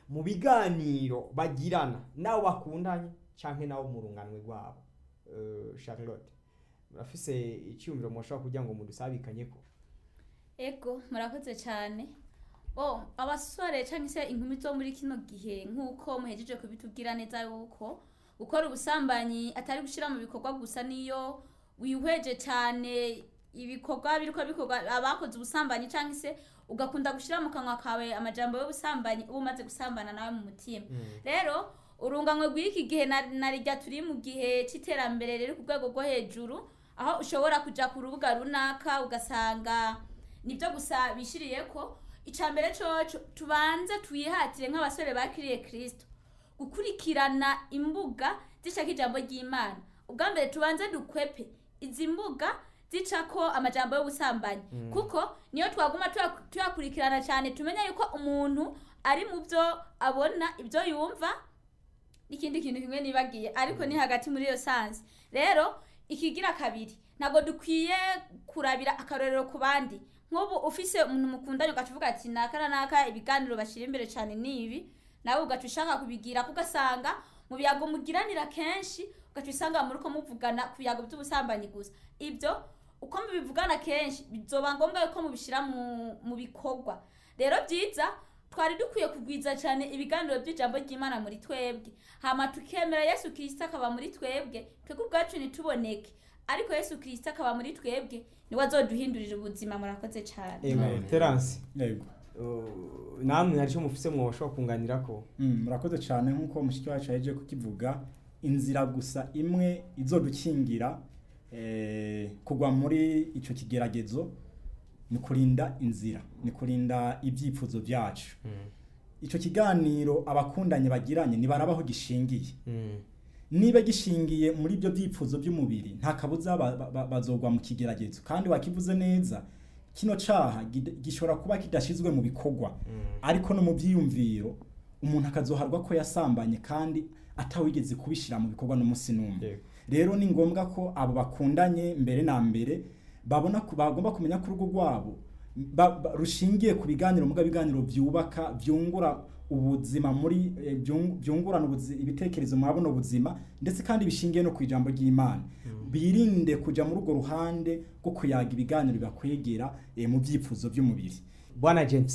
mu biganiro bagirana nabo bakundanye canke nabo mu runganwe rwabo Eh, charlotte murafise icyumviro mushobora kugira ngo mudusabikanyeko ego murakoze cyane oh abasore cyangwa se inkumi zo muri kino gihe nk'uko muhejeje kubitubwira neza yuko gukora ubusambanyi atari gushyira mu bikorwa gusa niyo wihweje cyane ibikorwa biriko bikorwa abakoze ubusambanyi cyangwa se ugakunda gushyira mu kanwa kawe amajambo y'ubusambanyi uba umaze gusambana nawe mu mutima rero urunganwe rw'iki gihe na na rijya turi mu gihe cy'iterambere riri ku rwego rwo hejuru aho ushobora kujya ku rubuga runaka ugasanga nibyo gusa bishiriye ko icya mbere coco tubanze twihatire nk'abasore bakiriye kirisito gukurikirana imbuga zishaka ijambo ry'imana ubwa mbere tubanze dukwepe izi mbuga zicako amajambo y'ubusambanyi kuko niyo twaguma tuya- tuyakurikirana cyane tumenya yuko umuntu ari mu byo abona ibyo yumva n'ikindi kintu kimwe nibagiye ariko ni hagati muri iyo sansi rero ikigira kabiri ntabwo dukwiye kurabira akarorero ku bandi nk'ubu ufise umuntu mukundanye ugaca uvuga ati naka na naka ibiganiro bashyira imbere cyane ni ibi nawe ugaca ushaka kubigira kuko ugasanga mu biyago mugiranira kenshi ugaca usanga muri ko muvugana ku biyago by'ubusambanyi gusa ibyo uko mubivugana kenshi bizoba ngombwa yuko mubishyira mu, mu bikorwa rero byiza twari dukwiye kugwiza cyane ibiganiro by'ijambo ry'imana muri twebwe hama tukemera yesu kirisito akaba muri twebwe twebwe ubwacu ntituboneke ariko yesu kirisito akaba muri twebwe niwe azoduhindurira ubuzima murakoze cyane ego Amen. terance yego uh, namwe hari icyo mufise mwoshobora kunganirako Mm, murakoze cyane nk'uko mushiki wacu yaje kukivuga inzira gusa imwe izodukingira eh, kugwa muri icyo kigeragezo ni kurinda inzira ni kurinda ibyifuzo byacu icyo kiganiro abakundanye bagiranye ntibarabaho gishingiye Mm. niba gishingiye muri ibyo byifuzo by'umubiri nta kabuza ba- ba- ba- bazogwa mu kigeragezo kandi wakivuze neza kino caha gid- gishobora kuba kidashizwe mu bikorwa ariko no mu byiyumviro umuntu akazoharwa ko yasambanye kandi atawigeze kubishyira mu bikorwa n'umunsi n'umwe Yego. rero ni ngombwa ko abo bakundanye mbere na mbere babona ko bagomba kumenya ko urugo rwabo ba- ba- rushingiye ku biganiro muga biganiro byubaka byungura ubuzima muri eh, byung- byungurana ubuzi- ibitekerezo muri buno buzima ndetse kandi bishingiye no ku ijambo ry'imana birinde kuja muri urwo ruhande rwo kuyaga ibiganiro bibakwegera eh, mu byifuzo by'umubiri bwana james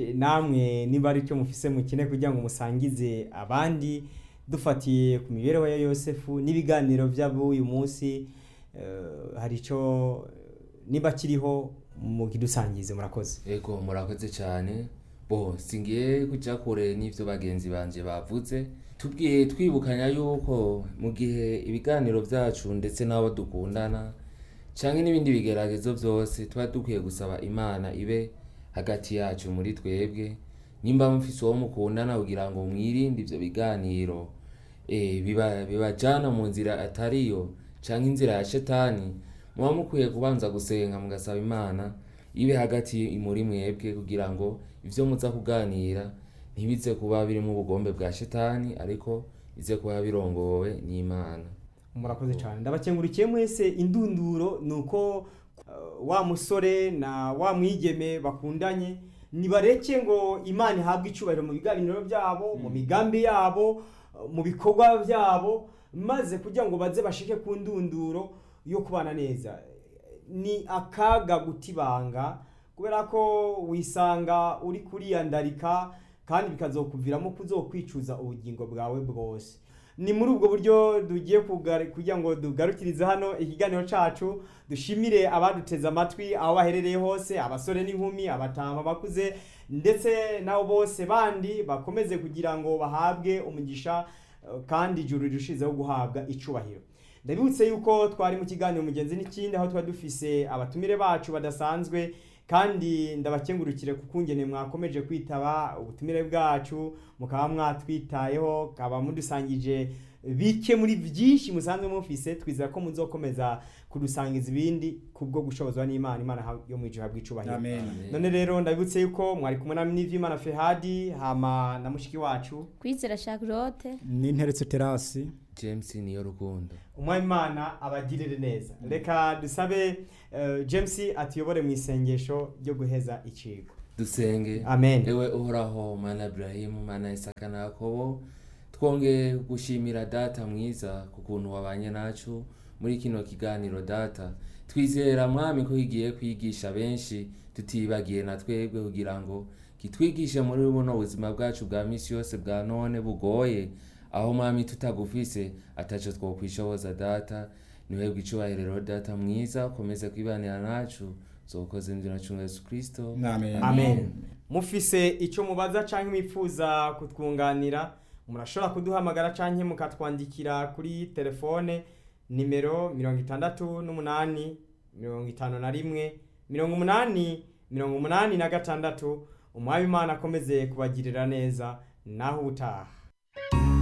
namwe niba ari cyo mufise mukine kugira ngo musangize abandi dufatiye ku mibereho ya yosefu n'ibiganiro by'ab'uyu munsi eh, hari icyo niba kiriho mukidusangize murakoze Ego murakoze cyane bo singiye kujya kure n'ibyo bagenzi banje bavuze tubwiye twibukanya yuko mu gihe ibiganiro byacu ndetse n'abo dukundana cyangwa n'ibindi bigeragezo byose tuba dukwiye gusaba imana ibe hagati yacu muri twebwe nimba mufise uwo mukundana kugira ngo mwirinde ibyo biganiro eh, biba- bibajana mu nzira atariyo cyangwa inzira ya shetani muba mukwiye kubanza gusenga mugasaba imana ibe hagati muri mwebwe kugira ngo ibyo muza kuganira ntibize kuba birimo ubugombe bwa shetani ariko bize kuba birongowe n'imana murakoze cyane ndabakengurikiye mwese indunduro ni uko uh, wa musore na wa mwigeme bakundanye nibareke ngo imana ihabwe icyubahiro mu biganiro byabo mu migambi yabo uh, mu bikorwa byabo maze kugira ngo baze bashike ku ndunduro yo kubana neza ni akaga gutibanga kubera ko wisanga uri kuriyandarika kandi bikazokuviramo kuzokwicuza ubugingo bwawe bwose ni muri ubwo buryo tugiye kugari- kugira ngo dugarukirize hano ikiganiro cacu dushimire abaduteze amatwi aho baherereye hose abasore n'inkumi abatama abakuze ndetse nabo bose bandi bakomeze kugira ngo bahabwe umugisha eh, kandi ijuru rirushizeho guhabwa icubahiro ndabibutse yuko twari mu kiganiro mugenzi n'ikindi aho twari dufise abatumire bacu badasanzwe kandi ndabakengurukire ku kungene mwakomeje kwitaba ubutumire bwacu mukaba mwatwitayeho kaba mudusangije bike muri byinshi musanzwe mufise twizera ko muzokomeza kudusangiza ibindi kubwo gushobozwa n'imana imana ha- yo mu ijuru bw'icubahiro amen none rero ndabibutse yuko mwari kumwe na n'ivyimana fehadi hama na mushiki wacu kwizera charlotte n'interetse terasi james niyo rukundo umwami imana abagirire neza reka dusabe eh, james atuyobore mu isengesho ryo guheza icigwa dusenge amen ewe uhoraho mana Ibrahimu mana Isaka na Yakobo twongeye gushimira data mwiza ku kuntu wabanye nacu muri kino kiganiro data twizera mwami ko kigiye kwigisha benshi tutibagiye na twebwe kugira ngo kitwigishe muri buno buzima bwacu bwa misi yose bwa none bugoye aho mwami tutagufise ataco twokwishoboza data niwebwe icubahiro data mwiza ukomeze kwibanira nacu zokoze mvira cunga Yesu Kristo amen amen mufise icyo mubaza cyangwa mwifuza kutwunganira murashobora kuduhamagara cyangwa mukatwandikira kuri telefone nimero mirongo itandatu n'umunani mirongo itanu na rimwe mirongo umunani mirongo umunani na gatandatu umwami imana akomeze kubagirira neza naho utaha